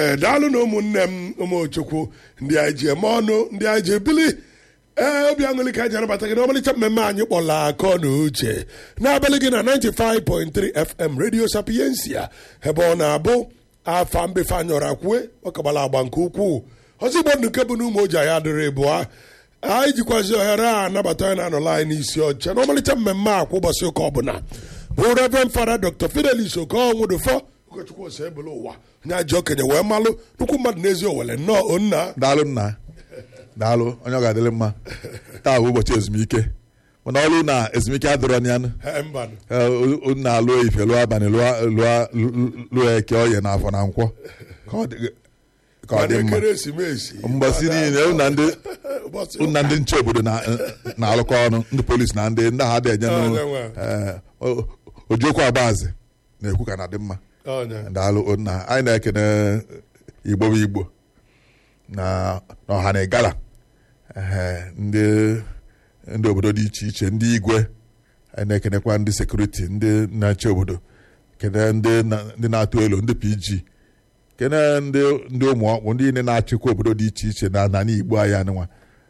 ee daalụ na ụmụnne m ụmụchukwu ndị anyị ji eme ọnụ ndị anyị ji ebili ee obi aṅụlị ka anyị ji anabata gị n'ọmalịcha mmemme anyị kpọla akọ na uche n'abalị gị na 95.3 fm radio sapiensia ebe ọ na-abụ afa mbefe anyọrọ akwue ọkagbala agba nke ukwuu ọzọ igbo ndụ nke bụ na ụmụ oji anyị adịrị bụa anyị jikwazi ohere a anabata anyị na-anọla anyị n'isi ọcha n'ọmalịcha mmemme a kwa ụbọchị ụka ọbụla bụ reverend fada dr fidelis okonwudufọ ụkọchukwu ose ebele ụwa onye ajọ okenye wee malụ nnukwu mmadụ n'ezi owele nnọọ onna daalụ nna daalụ onye ọ ga-adịrị mma taa bụ ụbọchị ezumike mana ọrụ na ezumike adịrọ na yanụ Ee, mbanụ na alụọ ife lụọ abalị lụọ lụọ lụọ eke oye na afọ na nkwọ ka ọ dị- ka ọ dị Mana mma ekeresimesi mgbasi niile unu na ndị ụbọchị unu na ndị nche obodo na- na-alụkọ ọnụ ndị polisi na ndị ndị agha dị enye Ah, nụ ndewo. ojiokwu agbaazị na-ekwu ka na dị mma ọnya daalụ nna anyị na-ekene igbo bụ igbo na na ọha na igala ehe, ndị ndị obodo dị iche iche ndị igwe anyị na-ekenekwa ndị sekuriti ndị na-achị obodo kene ndị na- ndị na-atụ elu ndị pg kene ndị ndị ụmụ ọkpụ ndị niile na-achịkwa obodo dị iche iche na n'ala igbo anyị anụnwa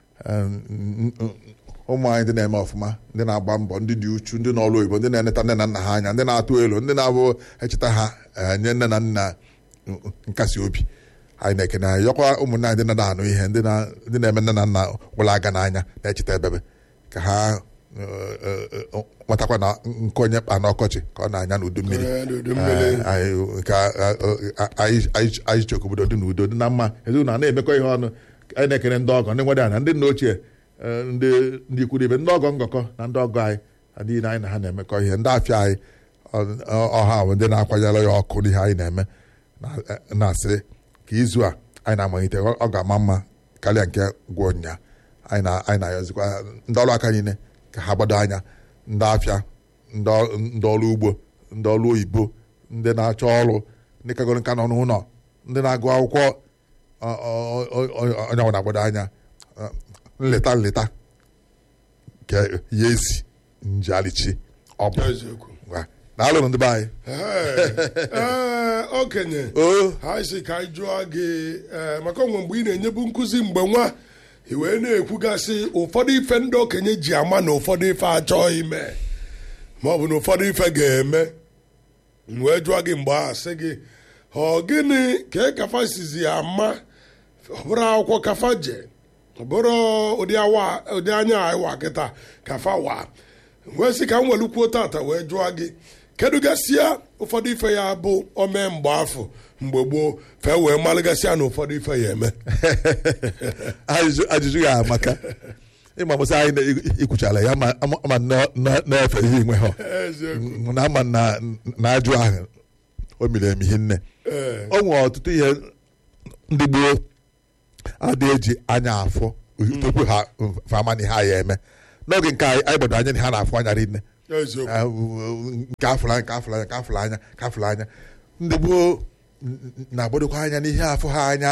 ụmụ anyị ndị na-eme ọfụma ndị na-agba mbọ ndị dị uchu ndị n'ọrụ oyibo ndị na-eneta nne na nna ha anya ndị na-atụ elu ndị na-abụ echeta ha eh, nye nne na nna nkasi obi anyị na-ekene anyị yọkwa ụmụnne anyị ndị na-anụ ihe ndị na- ndị na-eme nne na nna gwụrụ aga n'anya na-echeta ebebe ka ha eh, eh, eh, matakwa na nke onye kpa n'ọkọchị ka ọ na-anya n'udu mmiri Ee, n'udu mmiri. Eh, anyị ka anyị anyị- anyị chọrọ ka obodo dị n'udo dị na mma ezinụlọ a na-emekọ ihe ọnụ anyị na-ekene ndị ọgọ ndị nwere ana ndị nna ochie eh, ndị ndị ikwu ibe ndị ọgọ ngọkọ na ndị ọgọ anyị na ndị niile anyị na ha na-emekọ ihe ndị afịa anyị ọ- ọ- ọha bụ ndị na-akwanyere ya ọkụ n'ihe anyị na-eme na- eh, na-asị ka izu a anyị na-amalite ọ ọ ga-ama mma karịa nke gwụ nya anyị na- anyị na-ayọzikwa ndị ọrụ aka niile ka ha gbado anya ndị afịa ndị ọ- ndị ọrụ ugbo ndị ọrụ oyibo ndị na-achọ ọrụ ndị kagoro nka nọ n'ụlọ ndị na-agụ akwụkwọ ọ- ọ- ọ- ọ- onye ọbụla gbado anya ọ, nleta nleta ka ya esi njalichi ọ bụ eziokwu Ngwa, daalụ ndị be anyị Ee, ee, okenye o ha si ka anyị jụọ gị ee, maka onwe mgbe ị na-enyebu nkụzi mgbe nwa i wee na-ekwugasị ụfọdụ ife ndị okenye ji ama na ụfọdụ ife achọghị ime ma ọ bụ na ụfọdụ ife ga-eme m wee jụọ gị mgbe a sị gị ọ gịnị ka ị kafa sizi ama ọ bụrụ akwụkwọ kafa je ọ bụrụ ụdị awa ụdị anya ịwa kịta kafa wa wee sị ka m welukwuo tata wee jụọ gị kedu gasịa ụfọdụ ife ya bụ ome mgbe afọ mgbe gboo fee wee malụgasịa na ụfọdụ ife ya eme ajụjụ ajụjụ ya amaka ịma mụsị anyị na- ikwuchala ya ma ama- ama na- na- na-efe ihe inwe ha eziokwu na ama na na ajụ ahụ o miri emi hinne ee o nwere ọtụtụ ihe ndị gboo adị eji anya afọ tupu ha fama na ihe a ya eme n'oge nke anyị anyị gbado anya na ha na-afụ anya rinne eziokwu Ah, nke afụrụ anya nke afụrụ anya nke afụrụ anya nke afụrụ anya ndị gboo n- n- na-agbadokwa anya n'ihe afụ ha anya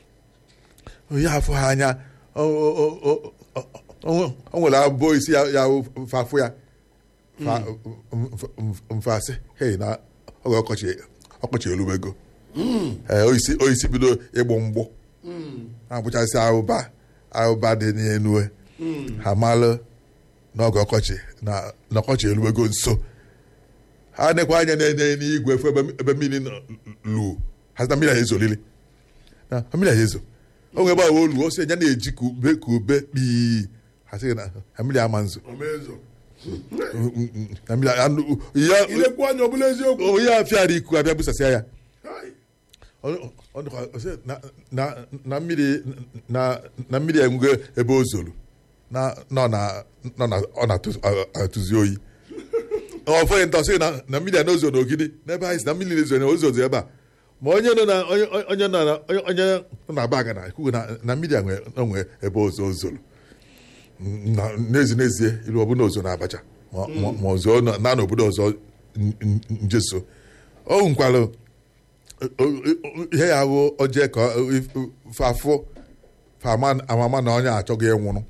ihe afụ ha anya o o- o- o- o- o nwere abụọ isi ya ya fafụ ya fa- mf- mf- mfasị hei na oge ọkọchị ọkọchị erubego ee oisi oisi bido ịgbụ mgbụ na-agbụchasị ahụba ahụba dị n'elu ha malụ n'oge ọkọchị na n'ọkọchị eruwego nso ha nekwa anya na-enye n'igwe efu ebe ebe mmiri nọ lu ha sị na mmiri a ezolili na mmiri a ezo onwe ebe ahụ olu o si anya na-eji ka ube ka ube kpii ha sị na na mmiri ama nzo omezo na mmiri anụ ya ilekwu anya ọbụla eziokwu onye afịara iku abịa busasịa ya Hai. Ọ- ọ dịkwa- ọ sị na- na- na mmiri na na mmiri enwego ebe o zoro na nọ na nọ na ọ na-atụzi oyi ọfọghị nta sị na na mmiri a n'ozo n'ogidi n'ebe anyị si na mmiri na-ezo na ozozo ebe a ma onye nọ na onye onye nọ na onye onye nọ na baga na ekwughị na na mmiri a nwe onwe ebe ozo o zoro Na- n'ezi n'ezie ilu ọbụla ozo na abacha ma ma- ma ozo nọ- na n'obodo ọzọ n- n- njeso o nkwalụ ihe ya bụ oje ka fafụ amama na onye achọghị ịnwụrụ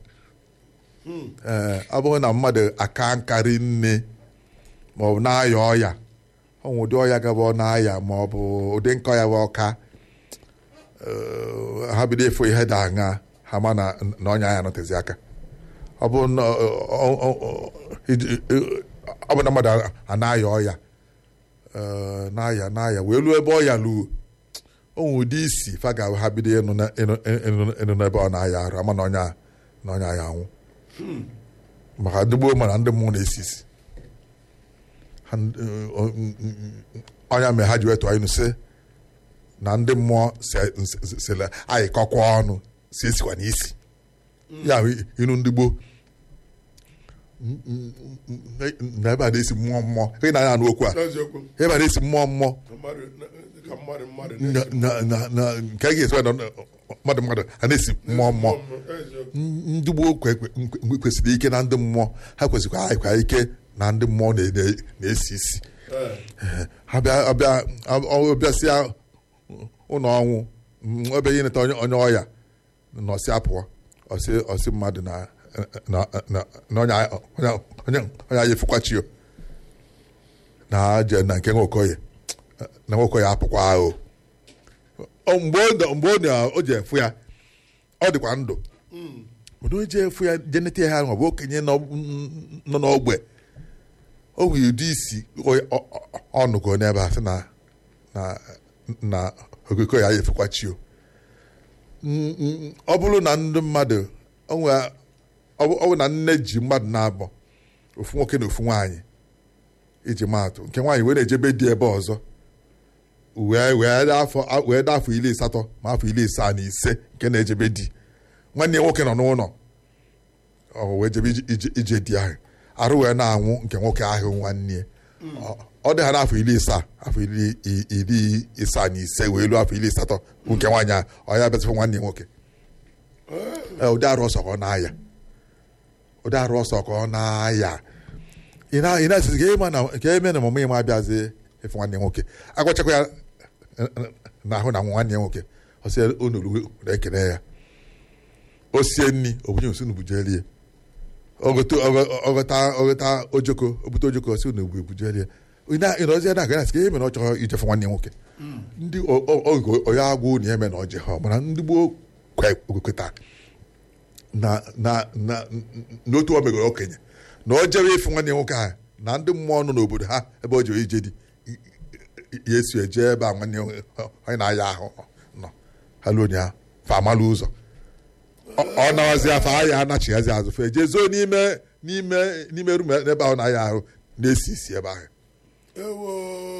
ee ọ bụghị na mmadụ aka nkarị nne ma ọ bụ na-aya ọya ọnwụ ụdị ọya gaba ọ na-aya ma ọ bụ ụdị nkọ ya bụ ọka eh, ha bido ịfụ ihe dị aṅa ha ma na na ọnya ya nọtezi aka ọ bụ na ọ- ọ- ọ- ọ- iji- ọ bụ na mmadụ a na-aya ọya eh, na-aya na-aya wee luo ebe ọya luo o nwere ụdị isi fa ga ha bido ịnụ na- ịnụ- ịnụ- ịnụ n'ebe ọ na-aya arụ ama na ọnya na ọnya ya anwụ maka ndị gboo mara ndị mmụọ na-esi isi Ha n- ọ- n- n- ọnya mere ha ji wetụ anyị sị na ndị mmụọ se- se- sele anyị kọkwa ọnụ si esikwa n'isi ya bụ inu ndị gboo N- n- n- na ebe a na-esi mmụọ mmụọ ị na-anya anụ okwu a eziokwu ebe a na-esi mmụọ mmụọ na mmadụ na- ka mmadụ mmadụ na na-esi na- na- na- nke a ga-esi na mmadụ mmadụ a na-esi mmụọ mmụọ eziokwu ndị gboo kwe- kwe- kwe- kwesịrị ike na ndị mmụọ ha kwesịrị anyịkwa ike na ndị mmụọ na- na- na-esi isi Eh, ha bịa ọbịa ọbịasịa ụlọ ọnwụ m, ebe ihe neta onye onye ọya nọsị apụọ ọsị ọsị mmadụ na na na na onye onye onye onye anyị efukwachi na je na nke nwokoye na nwokoye apụkwa ahụ Ọ mgbe ọ nọ- mgbe ọ na- o ji efu ya ọ dịkwa ndụ mana o ji efu ya jeneta ha ọ bụ okenye nọ nọ n'ogbe o nwere ụdị isi ọ- ọ- ọ- ọnụgo n'ebe a sị na na na okoko ya efekwa chi o Mm, mm, ọ bụrụ na ndị mmadụ o nwere- ọ bụ ọ bụ na nne ji mmadụ na-abọ ofu nwoke na ofu nwaanyị iji maatụ nke nwaanyị wee na-ejebe di ebe ọzọ wee wee dị afọ wee dị afọ iri asatọ ma afọ iri asaa na ise nke na-ejebe di nwanne ya nwoke nọ n'ụlọ ọ wee jebe ije- ije- ije di ahụ arụ wee na-anwụ nke nwoke ahụ nwanne ya. Ọ- ọ dị ha n'afọ iri isaa afọ iri i- iri isaa na ise wee luo afọ iri asatọ bụ nke nwaanyị ahụ ọ ya bịazifụ nwanne ya nwoke Ee, ụdị arụ ọsọ ka ọ na-aya ụdị arụ ọsọ ka ọ na-aya ị na- ị na-asịzi ka ịma na ka eme na ọmụmụ ịma abịazi ịfụ nwanne ya nwoke agwachakwa ya n'ahụ na nwanne ya nwoke ọ sị onolu na-ekele ya o sie nri obunye osi nubujelie ọgọta ọgọta ojoko obute ojoko si na ebujelie ịnọzi na aga asị ka ihe mere ọ chọrọ ijefe nwanne ya nwoke ndị oge onye agwụ na eme na ọjị ha mana ndị gboo kwekọta na na na n'otu o megoro okenye na o jere ịfụ nwanne ya nwoke ahụ na ndị mmụọ nọ n'obodo ha ebe o jere ije dị ya esi eje ebe a nwanne ya nwoke onye na-aya ahụ nọ ha luo ya fa amalụ ụzọ ọ- ọ nawazi afọ ahịa anachighazi azụ fe jee zoo n'ime n'ime n'ime rum ebe ahụ na-aya ahụ na-esi isi ebe ahụ ewo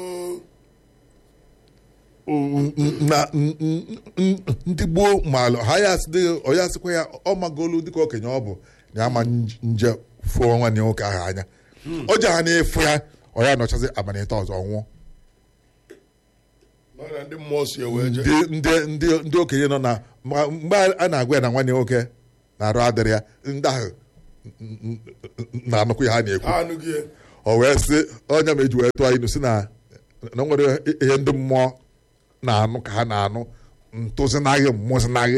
na n- n- n- ndị gboo maalụ ha ya asị dị- ọ ya sịkwa ya ọ magolu dịka okenye ọ bụ na ama nj- nje fụọ nwanne ya nwoke ahụ anya o ji ha na-efu ya ọ ya nọchazi abalị ịtọ ọzọ nwụọ mana ndị mmụọ si ewe je ndị ndị ndị ndị okenye nọ na ma- mgbe a na-agwa ya na nwanne ya nwoke na-arụ adịrị ya ndị ahụ n- n- n- na-anụkwu ya ha na-ekwu ha anụghị ya. o wee sị onye ma eji wee tụọ ilu si na na o nwere ihe ndị mmụọ na-anụ ka ha na-anụ ntụzinaghị mmụzinaghị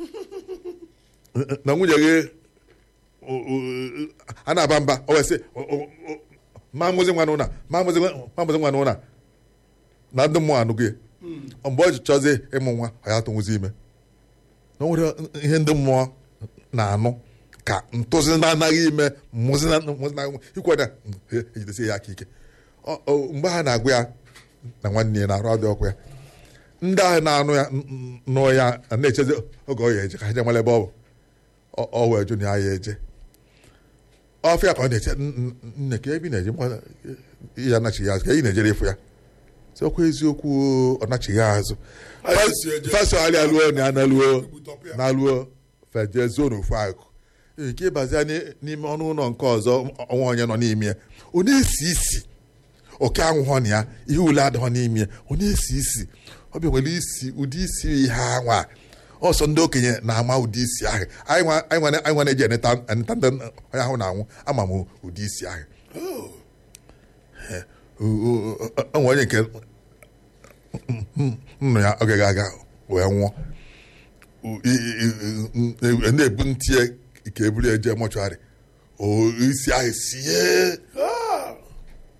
na nwunye gị o- o- a na-aba mba o wee sị o- o- o- ma mụzi nwa n'ụna ma mụzi nwa ma mụzi nwa n'ụna na ndị mmụọ anụghị ya mgbe o ji chọzie ịmụ nwa ọ ya tụnwụzi ime na o nwere ihe ndị mmụọ na-anụ ka ntụzi na-anaghị ime mmụzi na- mmụzi na- ikwe na ejidesi ya aka ike Ọ- ọ- mgbe ha na-agwa ya na nwanne ya na-arụ ọdị ọkụ ya ndị ahụ na-anụ ya n- n- nụ ya na-echezi oge ọ ya eje ka ha je mara ebe ọ bụ Ọ- ọ wee jụ na ya ya eje ọfịa ka ọ na-eche "N- n- nne ka ebe ị na-eje mma ya anachighị azụ ka ị na-ejere ịfụ ya sị okwu eziokwu ọ nachighị azụ Anyị si eje. fasogharị alụọ na ya na-alụọ Ibutọpịa. na-alụọ feje zuo n'ofu akụ nke ịbazia n'i- n'ime ọnụ ụlọ nke ọzọ ọnwa onye nọ n'ime ya ọ na-esi isi oke anwụghọ na ya ihe ule adịghọ n'ime ya ọ na-esi isi ọ bịa nwere isi ụdị isi ihe anwa ọsọ ndị okenye na-ama ụdị isi ahụ anyị nwa- anyị nwa anyị nwa na-eji eneta eneta ndị onye ahụ na-anwụ ama m ụdị isi ahụ onwe onye nke nnụ ya oge ga-aga wee nwụọ I- i- i- na-ebu ntị ya ka eburu eje mọchụarị o isi ahụ sie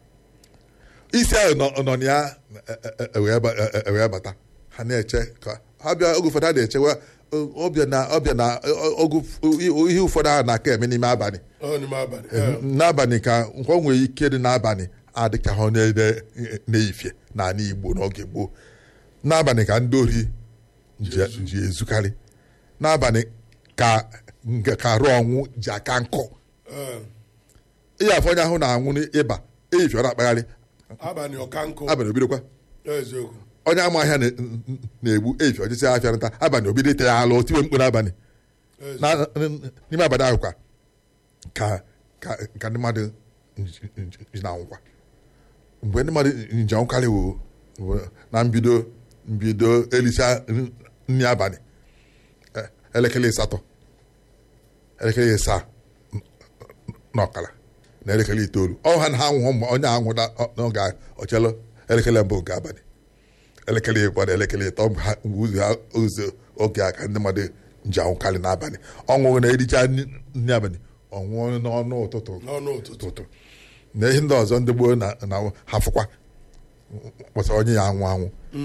isi ahụ nọ nọ na ya e- e- e- wee ba- e- e- wee bata ha na-eche ka ọbịa oge ụfọdụ a na-echewa ọ- ọbịa na ọbịa na ọ- oge ụf- ihe ụfọdụ ahụ na-aka eme n'ime abalị ọ n'ime abalị ee. n'abalị ka nke ọ nwere ike dị n'abalị adịka ha na- na-eyifie n'ala Igbo n'oge gboo n'abalị ka ndị ori ji ji ezukarị n'abalị ka nke ka arụ ọnwụ ji aka nkụ Ee. ihe afọ onye ahụ na-anwụ n'ịba eyifie ọ na-akpagharị abalị ọka nkụ abalị obidokwa eziokwu onye ama ahịa na- na-egbu eyifie ọjịsị afịa nta abalị obido ite ya alụ otiwe mkpu n'abalị eziokwu. Na- n'ime abalị ahụ kwa ka ka ka ndị mmadụ nji- nji- ji na-anwụkwa mgbe ndị mmadụ nji anwụkarị wo wo na mbido mbido elicha nri abalị eh, elekere asatọ elekere asaa na ọkara na elekere itoolu ọ ha na ha nwụọ mgbe onye ahụ nwụda n'oge ahụ ọchelụ elekere mbụ nke abalị elekere ịbụọ na elekere ịtọ mgbe ha- mgbe ụzọ ha- ụzọ oge a ka ndị mmadụ ji anwụkarị n'abalị ọṅụṅụ na-ericha nri nri abalị ọṅụṅụ n'ọnụ ụtụtụ n'ọnụ ụtụtụ ụtụtụ na ihe ndị ọzọ ndị gboo na na ha fụkwa kpọsara onye ya anwụ anwụ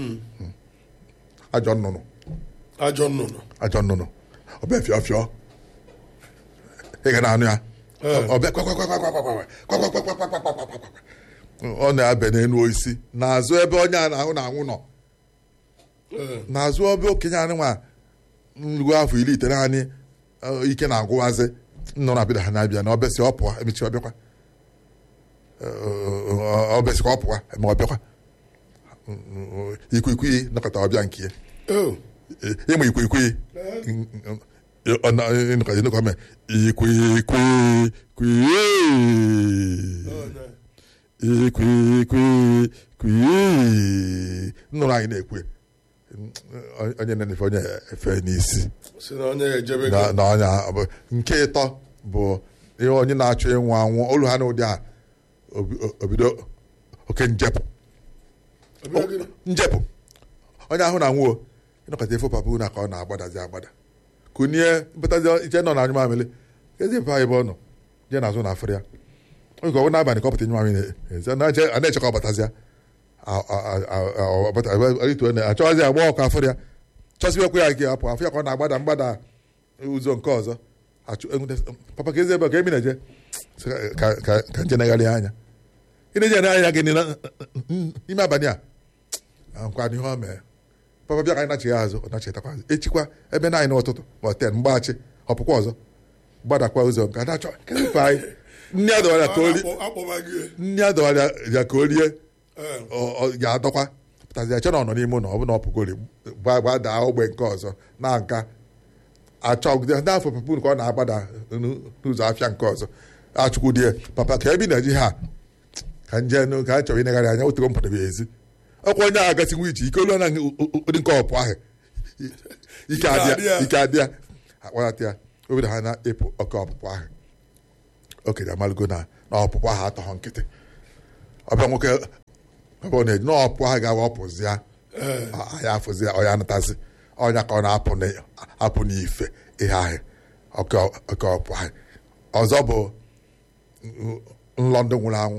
ajọ nnụnụ ajọ nnụnụ ajọ nnụnụ ọbịa fịọ fịọ ị ga na-anụ ya Ee. ọbịa kwakwakwakwakwakwakwa, kwakwakwakwakwakwakwa. ọ na-abịa n'elu osisi n'azụ ebe onye a na-ahụ na-anwụ nọ Ee. n'azụ ọbịa okenye anyị nwa nruo afọ iri ite naanị eh, ike na-agwụwazi nọ na bida ha na-abịa na ọbịasị ọ pụọ emechi ọbịakwa Eh, ọbịasị ka ọ pụwa eme ọbịakwa ikwikwii nọkọta ọbịa nke ya Oh. ịma ikwikwii ịnọkọta me ikwikwi kwii Oh, no. ikwikwi kwii nnụrụ anyị na-ekwe onye na-efe onye efe n'isi si na onye ejebe na gị na onye a- bụ- nke ịtọ bụ ihe onye na-achọ ịnwụ anwụ olu ha n'ụdị a obi- obido oke njepụ Ọbịa gịnị? njepụ onye ahụ na-anwụ o ịnọkọta efe papa na ka ọ na-agbadazi agbada kunie mpụtazi iche nọ na anyụ mamịlị ezi efe anyị ebe ọ nọ jee n'azụ na afịrị ya oge ọbụ n'abalị ka ọ pụta nyụ mamịlị ezi a na-eche a na-eche ka ọ batazịa achọghịzi agba ọkụ afịrị ya chọsibekwa ya ike apụ afọ ya ka ọ na-agbada mgbada ụzọ nke ọzọ achụ enwute- papa ka ezi ebe a ka emi na-eje Sị ka- ka ka- ka nje negharị anya ị na-eje anya gị n'ile- n'ime abalị a nkwa n'ihe o mee papa bịa ka anyị nachi ya azụ ọ nachetakwa azụ echikwa ebe naanị n'ụtụtụ ma ọ ten mgbaghachi ọpụkwa ọzọ gbadakwa ụzọ nke a na-achọ kedu anyị nne ya dọwara ya ka o rie Akpọ- akpọba gị nne ya dọwara ya ka o rie Ee. ọ- ọ ga-adọkwa pụtazi ya che na ọ nọ n'ime ụlọ ọ bụ na ọ pụgori gba- gbadaa ogbe nke ọzọ na nka achọgide ndị afọ papa ka ọ na-agbada n'ụ- n'ụzọ afịa nke ọzọ achụkwu die papa ka ebi na ji ha ka nje nụ ka a chọrọ inegharị anya otu mpụtara ezi ọkwa onye ahụ gasị nwa iji ike olu na ụdị nke ọpụ ahụ ike adị adị ya ya. ike adị ya akpọlata ya obido ha na-epụ oke ọpụpụ ahụ okenye amalụgo na na ọpụpụ ahụ atọghọ nkịtị ọbịa nwoke ebe ọ na-eji na ọpụ ahụ ga-awa ọpụzịa Ee. ya afụzi ọ ya anatazi ọnya ka ọ na-apụ na- apụ n'ife ihe ahụ oke oke ọpụ ahụ ọzọ bụ nlọ ndị nwụrụ anwụ